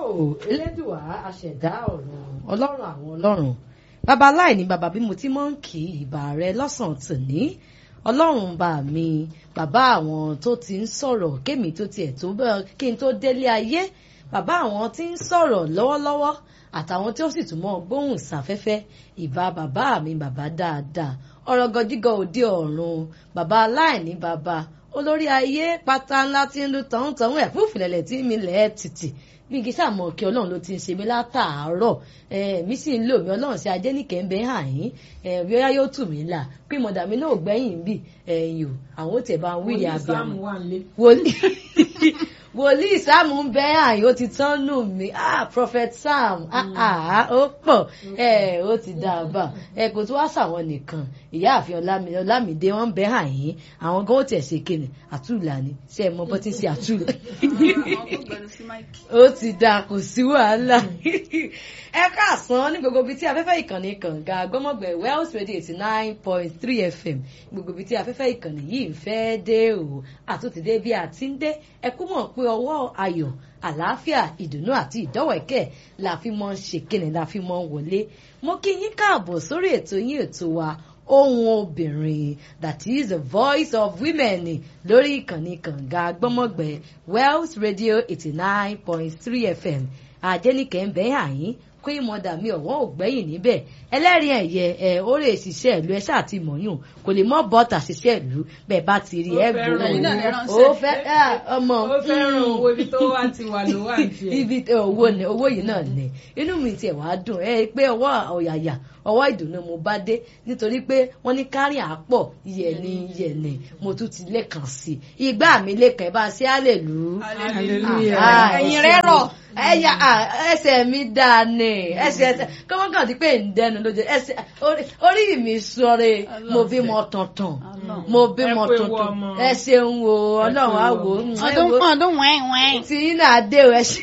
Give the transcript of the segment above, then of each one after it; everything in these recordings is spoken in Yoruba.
elédùà aṣẹ̀dá ọ̀run ọlọ́run àwọn ọlọ́run bàbá aláìní bàbá bí mo ti mọ̀ ń kí ìbà rẹ lọ́sàn-án tòní ọlọ́run bá mi bàbá àwọn tó ti ń sọ̀rọ̀ kémi tó tiẹ̀ tó bẹ́ẹ̀ kí n tó délé ayé bàbá àwọn tí ń sọ̀rọ̀ lọ́wọ́lọ́wọ́ àtàwọn tí ó sì tún mọ́ gbóhùn sáfẹ́fẹ́ ìbà bàbá mi bàbá dáadáa ọ̀rọ̀ gọjígọ̀ òde ọ̀run bàbá aláìní bàbá olórí ayé pátá ńlá tí ń lu tọ̀hún-tọ̀hún ẹ̀ fún ìfìlẹ̀lẹ̀ tí mi lẹ̀ tìtì bí kì í sàmọ̀ kí ọlọ́run ló ti ń ṣe mí látàárọ̀ mi sì ń lò mí ọlọ́run sí ajé nìkẹ́ ń bẹ́ hàn yín bóyá yóò tù mí là pé mọ̀dà mi náà gbẹ́yìn bì ẹ̀yìn o àwọn tẹ̀ bá ń wíyà abiyamọ wòlíì sáàmù ń bẹ́ àyè ó ti tán nù mí ah prophet sam ah ah ó pọ̀ ẹ ó ti dá a bá ẹ kò tó wá sàwọn nìkan ìyáàfin ọlámídé wọn ń bẹ́ àyè àwọn gan ó tiẹ̀ ṣe kéne àtúlà ni ṣe é mọ bọ́ tí ń ṣe àtúlà ó ti dá kò sí wàhálà ẹ káàsán ní gbogbo ibi tí afẹ́fẹ́ ìkànnì kànga gbọ́mọ̀gbẹ̀ wells radio eighty nine point three fm gbogbo ibi tí afẹ́fẹ́ ìkànnì yìí ń fẹ́ dé o àtúntìdé bí a ti ń dé ẹ kú mọ̀ pé ọwọ́ ayọ̀ àlàáfíà ìdùnnú àti ìdọ́wẹ̀kẹ́ la fi mọ́ ń ṣe kíni la fi mọ́ ń wọlé mo kí yín káàbọ̀ sórí ètò yín ètò wa ohun obìnrin that is the voice of women lórí ìkànnì kànga gbọ́mọ̀gbẹ̀ wells radio eighty nine point three fm àjẹnìkẹ́ ń bẹ́ àyín queen mother mi ọ̀wọ́n ò gbẹ́yìn níbẹ̀ ẹlẹ́rìí ẹ̀yẹ ẹ̀ ó lè ṣiṣẹ́ ìlú ẹ ṣáà ti mọ̀yún kò lè mọ́ bọ́tà ṣiṣẹ́ ìlú bẹ́ẹ̀ bá ti rí ẹ gbòòrò ó fẹ́ ọmọ ó fẹ́ràn owó ibi tó wá ti wà ló wà tiẹ̀. ibi owó ni owó yìí náà ní inú mi tiẹ̀ wá dùn ẹ pé ọwọ́ ọ̀yàyà ọwọ́ ìdùnnú mo bá dé nítorí pé wọ́n ní kárí àpọ̀ yẹ̀ni yẹ̀ni mo tún ti lẹ́kàn sí i ìgbà mi lẹ́kàn ẹ bá ṣe á lè lù ú. ẹ̀yin rẹ̀ rọ̀ ẹyà ẹsẹ̀ mi dáa ni ẹsẹ̀ ẹsẹ̀ kọ́mọ́ kàn ti pé ń dẹnu lójú ẹsẹ̀ orí mi sọ̀rọ̀ mo bí mọ tuntun mo bí mọ tuntun ẹ ṣeun o ọlọ́run á wò ó. ọdún ọdún wẹ́n wẹ́n. tí iná adé o ẹ ṣe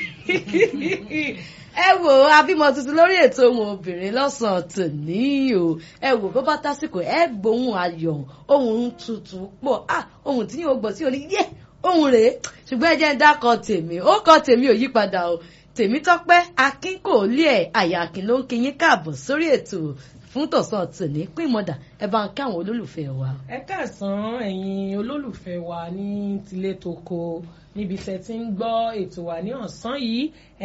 ẹ wò ó abímọ tuntun lórí ètò ohun obìnrin lọ́sàn-án tòní o ẹ wò bó bá tásìkò ẹ gbóhùn ayọ̀ ohun tuntun pọ̀ ah ohun tí yóò gbọ́ sí orí yẹ́ ohun rèé ṣùgbọ́n ẹ jẹ́ ń dákọ̀ tèmi ó kọ́ tèmi ò yípadà o tèmi tọ́pẹ́ akin kò lé ẹ̀ àyà akin ló ń kí yín káàbọ̀ sórí ètò fún tọ̀sán tòní pín mọ́dà ẹ bá ń kí àwọn olólùfẹ́ wa. ẹ káàsán ẹ̀yin olólùfẹ́ wa ní tilé toko níbi tẹ́ ti ń gbọ́ ètò wa ní ọ̀sán yìí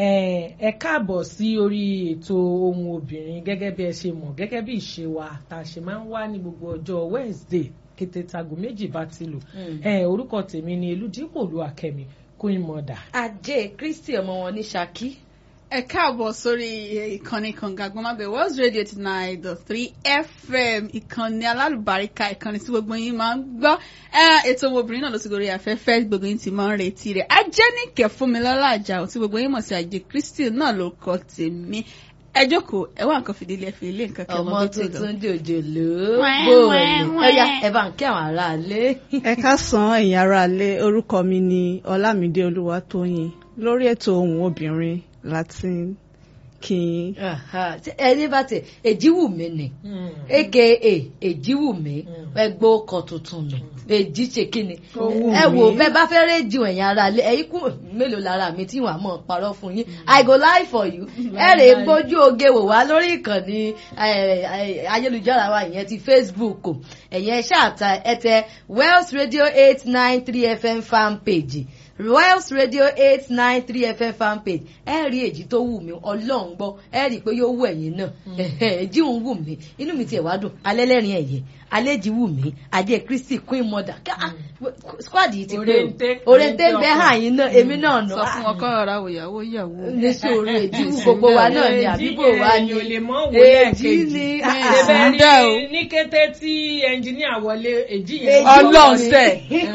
ẹ káàbọ̀ sí orí ètò ohun obìnrin gẹ́gẹ́ bí ẹ ṣe mọ̀ gẹ́gẹ́ bí ìṣe wa tá a ṣe máa ń wá ní gbogbo ọjọ́ Wednesday kété tago méjì bá ti lò orúkọ tèmi ni eludipò lu akẹ́mi queen mother. ajé kristi ọmọ wọn ní Ṣakí. ẹ káàbọ̀ sórí ìkànnì kànga gbọ́nmágbé world radio eighty nine dot three fm ìkànnì alálùbáríkà ìkànnì tí gbogbo yín máa ń gbọ́ ètò obìnrin náà ló ti gorí afẹ́fẹ́ gbogbo yín ti máa ń retí rẹ̀ ajẹ́nìkẹ́ fúnmilọ́lá àjàò tí gbogbo yín mọ̀ sí ajé kristi náà ló kọ́ tèmi ẹ jókòó ẹ wá nǹkan fìdílé fi ilé nǹkan kí ọmọ ọmọ bí tí lọ. tuntun jòjòló Wẹ́n, bóòlù wẹ́n, ọyá wẹ́n. ẹ bá ń kí àwọn aráalé. ẹ káàsán ẹ̀yin aráalé orúkọ mi ni ọlámídé olúwatóyìn lórí ètò ohùn obìnrin láti kí yín. Aha, tí ẹni bá tẹ èjìwùmí ni aka èjìwùmí ẹgbẹ́ ọkọ̀ tuntun nù èjì ṣe kíni Owó ẹ wò mi. bẹ́ẹ̀ bá fẹ́ rédíò ẹ̀yìn ara lé ẹ̀yìn kú mélòó lára mi tí wàá mọ̀ parọ́ fún yín i go lie for you ẹ rè é gbójú oge wò wá lórí ìkànnì eh, eh, ayélujára wa ìyẹn ti facebook o ẹ̀yẹn ṣáàtà ẹ tẹ wells radio eight nine three fm fan page Wells Radio eight nine three FM fan page ẹ rí èjì tó wù mí ọlọ́run gbọ́ ẹ rí i pé yóò wù ẹ̀yin náà èjì ń wù mí inú mi tiẹ̀ wá dùn alẹ́ lẹ́rìn ẹ̀yẹ alẹ́jì wù mí ajé Kristi Queen Mother ká ah, squad yìí ti pé Òrèǹté, o òrèǹté ń bẹ ọkọ. hàn yín náà èmi náà nù sọ fún wọn kọ́ ọ̀rọ̀ àwòyàwó yàwó. ní sòrò èjì wù gbogbo wa náà ni àbíbò wa ni èyí ò lè mọ wò èjì lẹ́ẹ̀kejì ni ṣẹbẹ Ah, dá o. rí ní kété tí ẹnjìníà wọlé èjì Èjì yẹn ọlọ́run ni. sẹ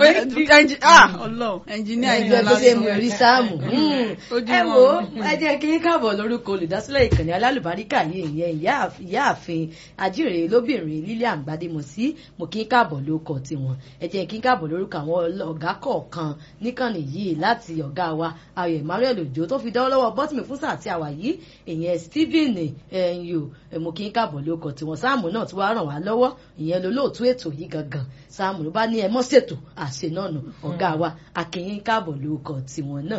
ọlọ́run ẹnjìníà ẹjọ ìjọ tó ṣe mú lásán rí sáàmù Ojú ẹ wọn. wo ẹ jẹ́ kí n káàbọ̀ lórúkọ olùdásílẹ̀ ìkànnì alálùbáríkà yìí ìyẹn ìyá- ìyáàfin ajíire lóbìnrin Lilian Gbadémọsí mo kí n káàbọ̀ lórúkọ tiwọn ẹ jẹ́ kí n káàbọ̀ lórúkọ àwọn ọ̀gá kọ̀ọ̀kan níkànnì yìí láti ọ̀gá wa Ayọ̀ Emmanuel Òjó tó fi dánwó lọ́wọ́ bọ́tìmì fún sáà tí a wà yìí ìyẹn Stephen ẹ̀yìn o mo kí n káàbọ̀ lórúkọ tiwọn sáàmù náà tí wàá ràn wá lọ́wọ́ ìyẹn lolóòtú ètò yìí gangan sáàmù ló bá ní ẹ mọ́ ṣètò àṣẹ náà nù ọ̀gá wa akínyín káàbọ̀ lórúkọ tiwọn náà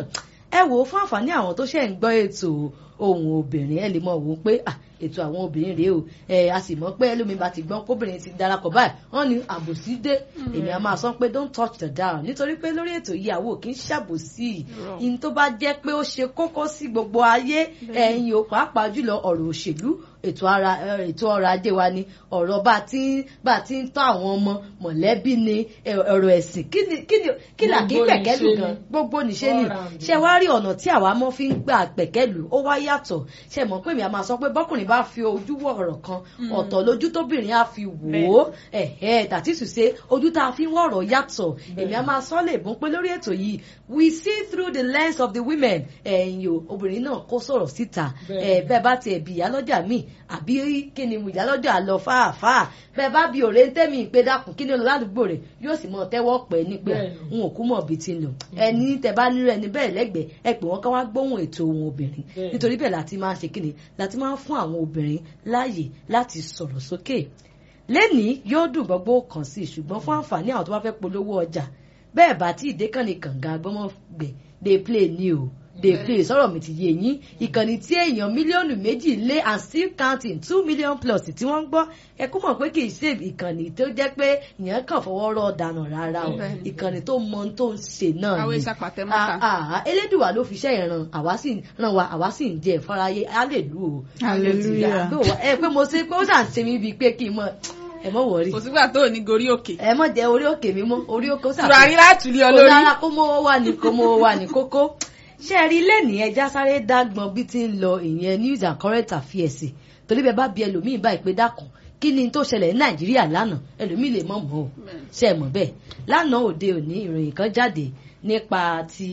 ẹ wò ó fún àǹfààní àwọn tó ṣe ń gbọ́ ètò ohun obìnrin ẹ lè mọ̀ wò ó pé ah ètò àwọn obìnrin rèé o ẹ a sì mọ̀ pé ẹlòmíín bá ti gbọ́n kóbìnrin ti darapọ̀ báyìí wọ́n ní àbòsí dé èmi a máa sọ pé don't touch the dial nítorí pé lórí ètò yìí àwọn ò kì í ṣàbòsí ìyìn tó bá jẹ́ pé ó ṣe kókó sí gbogbo ayé ẹ̀yin o pàápàá jùlọ ọ̀rọ̀ òṣèlú ètò ara ètò ọrọ̀ ajé wa ni ọ̀rọ̀ bá ti bá ti ń tọ́ àwọn ọmọ mọ̀lẹ́bí ni ọ̀rọ̀ ẹ̀sìn kí ni kí ni kí là kí pẹ̀kẹ́lù gan gbogbo níṣe ni ṣé wàá rí ọ̀nà tí àwa mọ́ fi ń gbà pẹ̀kẹ́lù ó wá yàtọ̀ ṣe mọ̀ pé mi a máa sọ pé bọ́kùnrin bá fi ojú wọ̀ ọ̀rọ̀ kan ọ̀tọ̀ lójú tóbìnrin á fi wò ó ẹ̀ẹ́ tàtí ṣùṣe ojú tá a fi ń wọ̀ ọ̀rọ̀ yàtọ̀ èmi a máa sọ lè bún pé lórí ètò yìí we see through the lens of the women ẹ̀yin o obìnrin náà kó sọ̀rọ̀ síta ẹ̀ bẹ́ẹ̀ bá tiẹ̀ bí ìyálọ́jà míì àbí kí ni ìyálọ́jà lọ fáàfáà bẹ́ẹ̀ bá bí òré ń tẹ́mi pé dákun kí ni olú ládùúgbò rẹ̀ yóò sì mọ tẹ́wọ́ pẹ́ ní pé n ò kú mọ̀ bí ti ń lọ ẹni tẹ bá nírú ẹni bẹ́ẹ̀ lẹ́gbẹ̀ẹ́ ẹ pè wọ́n ká wá gbóhùn ètò ohun obìnrin nítorí bẹ́ẹ̀ láti máa ṣe kíni láti máa fún àwọn obìnrin láàyè láti sọ̀rọ̀ sókè lẹ́nìí yóò dùn gbogbo kàn sí ṣùgbọ́n fún àǹfààní àwọn tó bá fẹ́ polówó ọjà bẹ́ẹ̀ bá tí ìdékànnì kànga gbọ́mọ̀gbẹ̀ dey play ni o dey play sọ̀rọ̀ mi ti yé yín ìkànnì tí èèyàn mílíọ̀nù méjì lé and still counting two million plus tí wọ́n ń gbọ́ ẹ kú mọ̀ pé kì í ṣe ìkànnì tó jẹ́ pé ìyẹn kàn fọwọ́ rọ̀ dànù rárá o ìkànnì tó mọ tó ń ṣe náà àwọn ni ìṣàpàtẹ mọ́ta. elédùwà ló fi iṣẹ́ ìran àwa sì ràn wá àwa sì ń jẹ ìfọ́ráyé hallelujah o. Hallelujah. ẹ pé mo ṣe pé ó ṣàn ṣe mí bíi pé kí n mọ ẹ mọ wọrí kò sígbà tó ò ní gorí òkè. ẹ mọ jẹ orí òkè mi mọ orí òkè ó ṣàṣe tùràrí láti lé ọ kò lórí. dára kó mówó wà ní kó mówó wà ní kókó ṣé ẹ rí lẹ́nìí ẹja sáré dágbọn bí ti ń lọ ìyẹn news and current affairs torí bẹ́ẹ̀ bá bí ẹlòmíín báyìí pé dákun kí ni tó ṣẹlẹ̀ ní nàìjíríà lánàá ẹlòmíín lè mọ̀ mọ́ o ṣe é mọ̀ bẹ́ẹ̀ lánàá òde òní ìròyìn kan jáde nípa ti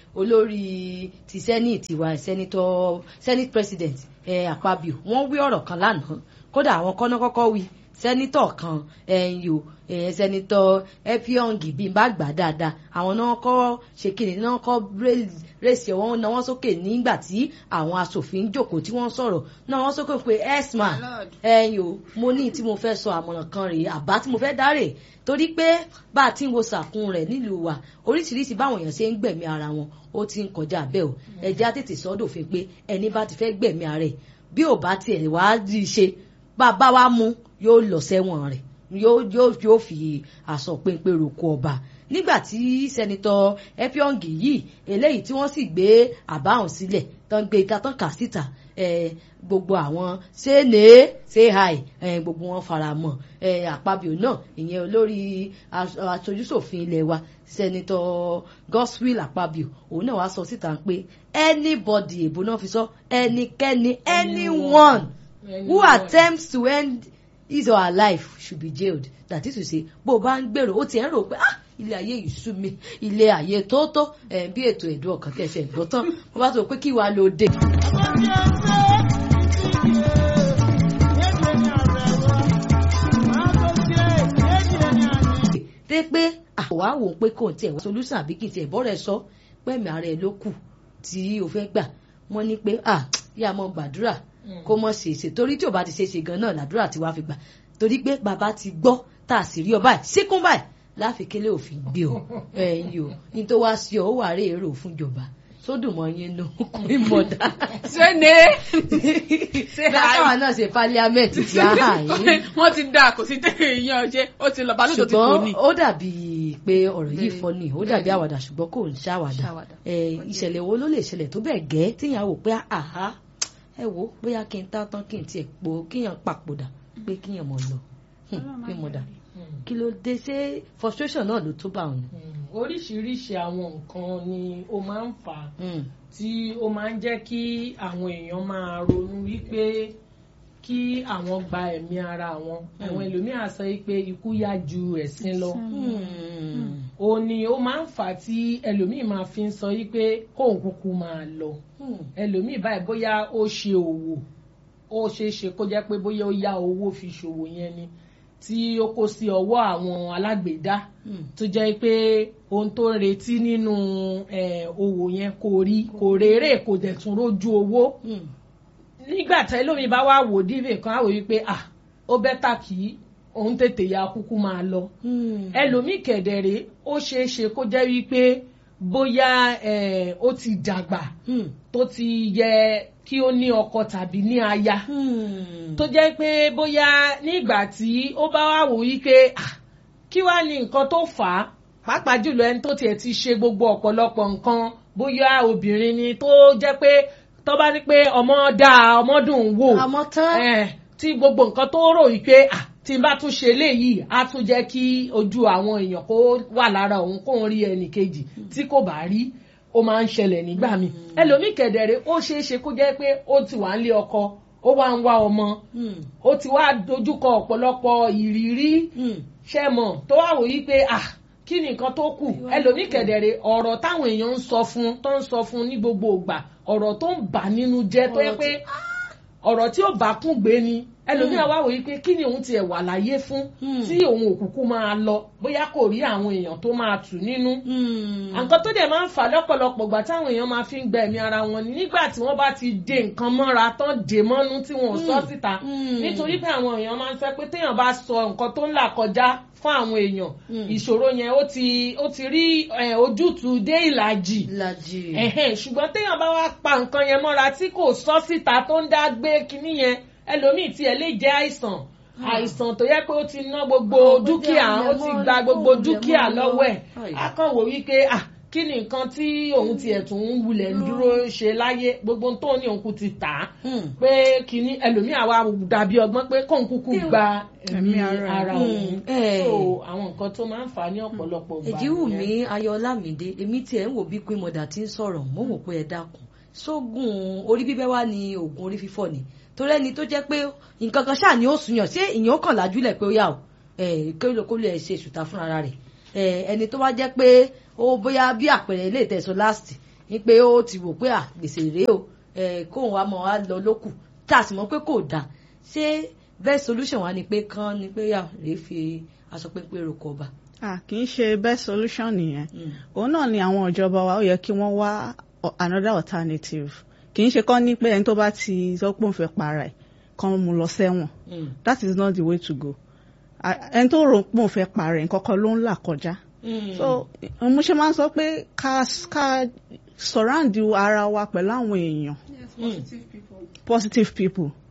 olórí ti senate wa senator senate president eh, akpabio wọ́n wí ọ̀rọ̀ kan lánàá kódà àwọn kọ́nà kọ́kọ́ wí sẹ́nitọ̀ kan ẹ̀yìn o ẹ̀yìn sẹ́nitọ̀ epiong bí n bá gbà dáadáa àwọn náà kọ́ ṣe kí ni náà kọ́ rèsì ọ̀wọ́n náà wọ́n sókè nígbà tí àwọn asòfin jókòó tí wọ́n sọ̀rọ̀ náà wọ́n sókè pé esma ẹ̀yìn o mo ní tí mo fẹ́ sọ àmọ̀ràn kan rèé àbá tí mo fẹ́ dárè torí pé bá a ti ń wo sàkún rẹ̀ nílùú wa oríṣiríṣi báwọn èèyàn ṣe ń gbẹ̀mí ara wọn ó ti ń kọjá bẹ́ẹ̀ o ẹ̀jẹ̀ á tètè sọ́dọ̀fin pé ẹni bá ti fẹ́ gbẹ̀mí ara rẹ̀ bí ò bá tiẹ̀ wá rí i ṣe bàbá wa mú yóò lọ sẹ́wọ̀n rẹ̀ yóò yóò yóò fi aṣọ péńpé roko ọba nígbà tí sẹ́nitọ́ epiong yìí eléyìí tí wọ́n sì gbé àbáhùn sílẹ̀ tán gbé ika tán kà síta gbogbo àwọn ṣé ní ṣé hi gbogbo wọn fara mọ́ àpabio náà ìyẹn olórí aṣojúṣòfin ilé wa sẹ́nitọ́ godswill àpabio òun náà wàá sọ síta pé anybody èbó náà fi sọ ẹnikẹ́ni anyone who attempts to end his or her life should be jailed that is to say bó o bá ń gbèrò ó ti ẹ̀ ń rò pé ah ilé ayé yìí sú mi ilé ayé tóótó ẹ̀ bí ètò ẹ̀dùn ọkàn kẹsẹ̀ gbọ́ tán mo bá sọ pé kí wàá lo dé. dé pé àwa wò ó pé kò tiẹ̀ wá solution àbí kì í tiẹ̀ bọ́ rẹ̀ sọ pẹ̀mí ara ẹ̀ ló kù tí o fẹ́ gbà wọ́n ní pé ah yá mọ́ gbàdúrà kó mọ̀ ṣe ṣe torí tí ò bá ti ṣe ṣe gan náà làdúrà tí wàá fi gbà torí pé bàbá ti gbọ́ tá a sì rí ọ báyìí síkún báyìí láfikẹ́lẹ́ òfin gbé ọ ẹ̀yìn o ní tó wá sí ọ ó wà rí èrò fún ìjọba sódùn mọ́ yín nù kùnrin mọ̀dá. ṣé ne. báwa náà ṣe pálíámẹ́ǹtì tí a hà yín. wọ́n ti dá kò sí tẹ̀lé ìyẹn ọjẹ́ ó ti lọ bá lóòótọ́ ti kò ní. ṣùgbọ́n ó dàbí pé ọ̀rọ̀ yìí fọ́ ni ó dàbí àwàdà ṣùgbọ́n kò ń ṣàwàdà ìṣẹ̀lẹ̀ wo ló lè ṣẹlẹ̀ tó bẹ́ẹ̀ gẹ́ tíyàwó pé àhá ẹ wo bóyá kí n tá tán kí n tiẹ̀ po kíyàn papòdà pé kíyàn mọ̀ lọ pé mo dà kí ló dé ṣé frustration náà ló tó bá òun. oríṣiríṣi àwọn nǹkan ni ó máa ń fà á tí ó máa ń jẹ́ kí àwọn èèyàn máa ronú wípé kí àwọn gba ẹ̀mí ara wọn àwọn ẹlòmíràn sọ pé ikú yá ju ẹ̀sìn lọ ó ní ó máa ń fà á tí ẹlòmíì máa fi ń sọ wípé kóun kúkú máa lọ ẹlòmíì báyìí bóyá ó ṣe òwò ó ṣeé ṣe kó jẹ́ pé bóyá ó yá owó fi ṣòwò yẹn ni tí ó kó sí ọwọ́ àwọn alágbèédá tó jẹ́ pé ohun tó ń retí nínú òwò yẹn kò rí kò rérè kò dẹ̀ tún rójú owó nígbà tí ẹlòmíì bá wà wò díbè kan á wò wípé ah ó bẹ́tà kí òun tètè ya kúkú máa lọ ẹlòmíì kẹ̀dẹ̀rẹ̀ ó ṣeé ṣe kó jẹ́ wípé bóyá eh, ó ti dàgbà Hmm. tó ti yẹ kí ó ní ọkọ tàbí ní aya Hmm. tó jẹ́ pé bóyá nígbà tí ó bá wà wò yí pé ah, kí wàá ní nǹkan tó fà á pàápàá jùlọ ẹni tó tiẹ̀ ti ṣe gbogbo ọ̀pọ̀lọpọ̀ nǹkan bóyá obìnrin ni tó jẹ́ pé tó bá ní pé ọmọ dáa ọmọ dùn ún wò àmọ́ tán. Eh, tí gbogbo nǹkan tó rò yìí pé ah, tí n bá tún ṣe léyìí á tún jẹ́ kí ojú àwọn èèyàn kó wà lára òun kóun rí ẹnì kejì tí kò bá rí ó máa ń ṣẹlẹ̀ nígbà míì ẹlòmíì kẹ̀dẹ̀rẹ̀ ó ṣeé ṣe kó jẹ́ pé ó ti wà ń lé ọkọ ó wá ń wá ọmọ Hmm. ó ti wá dojúkọ ọ̀pọ̀lọpọ̀ ìrírí Hmm. ṣẹ́mọ̀ tó wá wò yí pé ah kí ni nǹkan tó kù ẹlòmíì kẹ̀dẹ̀rẹ̀ ọ̀rọ̀ táwọn èèyàn ń sọ fún tó ń sọ fún ní gbogbo ìgbà ọ̀rọ̀ tó ń bà nínú jẹ́ tó yẹ Ọ̀rọ̀ pé ọ̀rọ̀ tí ó bá kún gbé ni ẹlòmíì wá wò yí pé kí ni òun tiẹ̀ wà láyé fún Hmm. tí òun òkùnkùn máa lọ bóyá kò rí àwọn èèyàn tó máa tù nínú Hmm. nǹkan tó dẹ̀ máa ń fà lọ́pọ̀lọpọ̀ gbà táwọn èèyàn máa fi ń gba ẹ̀mí ara wọn ni nígbà tí wọ́n bá ti dé nǹkan mọ́ra tán dè mọ́nú tí wọn ò sọ síta Mm. nítorí pé àwọn èèyàn máa ń fẹ́ pé téèyàn bá sọ nǹkan tó ń là kọjá fún àwọn èèyàn Mm. ìṣòro yẹn ó ti ó ti rí eh, ojútùú dé ìlàjì ìlàjì. ẹ̀hẹ́n ṣùgbọ́n téèyàn bá wá pa nǹkan yẹn mọ́ra tí kò sọ síta tó ń dá gbé kinní yẹn ẹlòmíì tiẹ̀ lè jẹ́ àìsàn àìsàn tó yẹ pé ó ti ná gbogbo Ah, ó dúkìá jẹ́ ó ti àlẹ̀mọ́ gba ni, gbogbo ó wulẹ̀ dúkìá mọ́ lọ. lọ́wọ́ ẹ̀ Ai. á kàn wò wípé ah kí ni nǹkan tí òun tiẹ̀ tún ń wulẹ̀ ń dúró ṣe láyé gbogbo tó ní òun kú ti tà á Hmm. pé kinní ẹlòmíì àwa dàbí ọgbọ́n pé kóun kúkú gba ẹ̀mí Ẹ̀mí ara ara ẹ̀. òun Mm, eh. so àwọn nǹkan tó máa ń fà á ní ọ̀pọ̀lọpọ̀ gbà èjì wù nìyẹn. mí ayọ̀lámídé èmi tiẹ̀ ń wò bí pé mọ̀dà tí ń sọ̀rọ̀ mo wò pé ẹ dákun sógun orí bíbẹ́ wá ní oògùn orí fífọ́ ni torí ẹni tó jẹ́ pé nǹkan kan ṣáà ni ó sùn yàn ṣé ìyẹn ó kàn lájúlẹ̀ pé ó yà ó kí ló kó lè ṣe ṣùtà fúnra rẹ̀ Eh, ẹni tó wá jẹ́ pé ó bóyá bí àpẹẹrẹ ilé ìtẹ̀sọ last ni pé ó ti wò pé à gbèsè rèé o eh, kóun wá mọ̀ á lọ lókù tá a sì mọ̀ pé kò dáa ṣé best solution wa ni pé kán ni pé yà rèé fi aṣọ pépé roko ọba. ah kì í ṣe best solution nìyẹn Mm. òun náà ni àwọn ìjọba wa ó yẹ kí wọ́n wá o- another alternative kì í ṣe kán ní pé ẹni tó bá ti sọ pé òun fẹ́ para ẹ̀ kán mú lọ sẹ́wọ̀n Mm. that is not the way to go Ah, ẹni tó rò pé òun fẹ́ para ẹ̀ nǹkan kan ló ń là kọjá Mm. so mo ṣe máa ń sọ pé ká ká surround ara wa pẹ̀lú àwọn èèyàn Yes, positive people. positive people